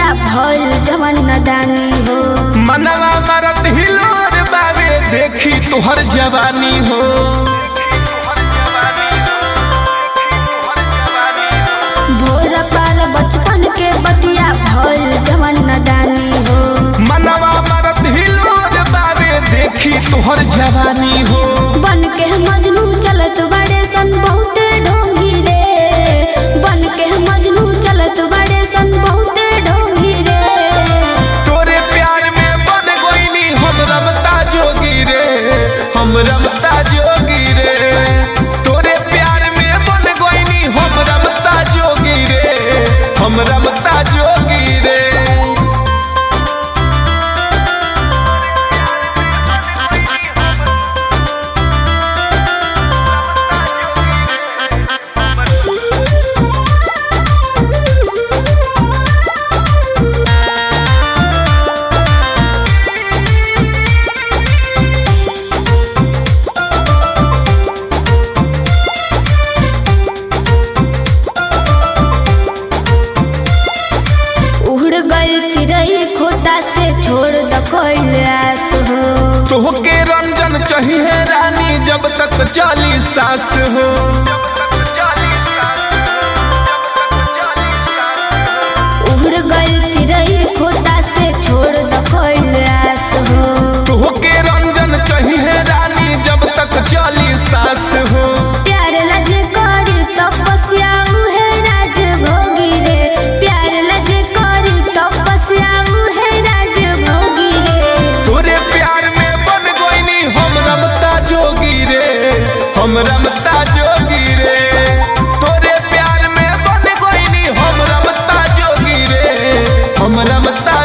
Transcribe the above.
बतिया भइल जवन नदानी हो मनवा मरत हिलोर बावे देखी तुहर जवानी हो भोर पार बचपन के बतिया भइल जवन नदानी हो मनवा मरत हिलोर बावे देखी तुहर जवानी हो बन के मजनू चलत बड़े सन बहुते ढोंगी रे बन के मजनू चलत बड़े सन बहुते ढोंगी रे तोरे प्यार में बन गोइनी हम रमता जोगी रे हम रमता जोगी रे तोरे प्यार में बन गोइनी हम रमता जोगी रे हम रमता जोगी रे उड़ गई चिड़ई खोता से छोड़ द आस हो तोहके रंजन चाहिए रानी जब तक चाली सास हो उड़ गई चिड़ई खोता से छोड़ द आस हो तोहके रंजन चाहिए रानी जब तक चाली सास हो प्यार लज करी तपस्या उहे राज भोगी रे प्यार लज करी तपस्या उहे राज भोगी रे तोरे प्यार में बन गोइनी हम रमता जोगी रे हम रमता जोगी रे तोरे प्यार में बन गोइनी हम रमता जोगी रे हम रमता